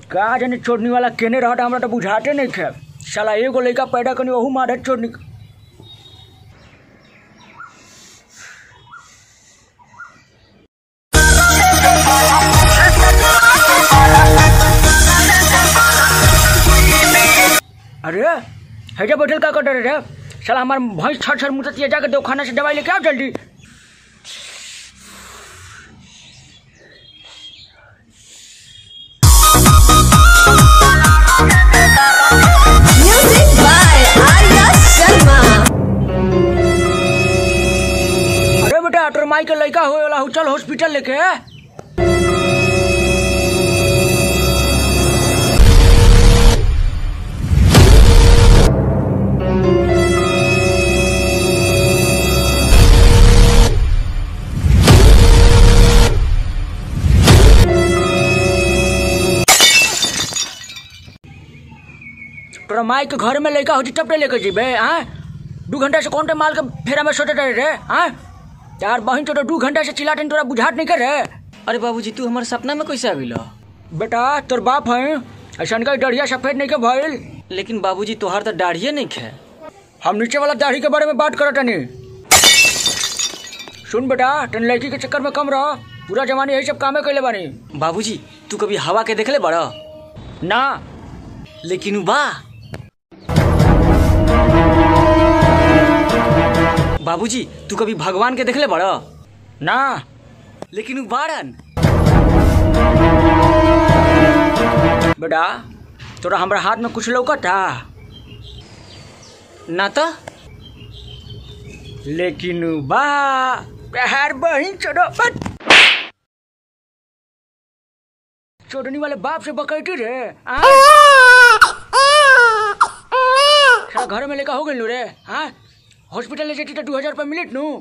का जाने छोड़नी वाला केने रहता हमरा तो बुझाते नहीं खे साला एगो लड़का पैदा करनी वहू मारे छोड़नी अरे हैजा बैठल का कर रे साला हमार भैंस छर छर मुततिया जाके दवाखाना से दवाई लेके आओ जल्दी Music by Arya Sharma. अरे बेटा तोर माई के लड़का होए वाला हु चल हॉस्पिटल लेके तोरा माई के घर में लड़का होती तब लेके जेबे हाँ दू घंटा से कौन टे माल के फेरा में सोते रहे रे हाँ यार बहन तो दू घंटा से चिल्लाते तोरा बुझात नहीं करे अरे बाबूजी तू हमारे सपना में कैसे आविल बेटा तोर बाप है ऐसा का डरिया सफेद नहीं के भइल लेकिन बाबूजी तोहार तो दाढ़िए नहीं खे हम नीचे वाला दाढ़ी के बारे में बात करत तनी सुन बेटा तन लड़की के चक्कर में कम रह पूरा जमाने यही सब कामे कैले बानी बाबूजी तू कभी हवा के देखले बड़ा ना लेकिन उ बा बाबूजी तू कभी भगवान के देखले बड़ा ना लेकिन उ बाड़न बेटा तोरा हमरा हाथ में कुछ लौकता ना तो लेकिन बा प्यार बहिन चोरो बट चोरनी वाले बाप से बकैती रे आ? साला घर में लेकर हो गइल नु रे हाँ हॉस्पिटल ले जेती तो दू हजार रुपया मिलित नु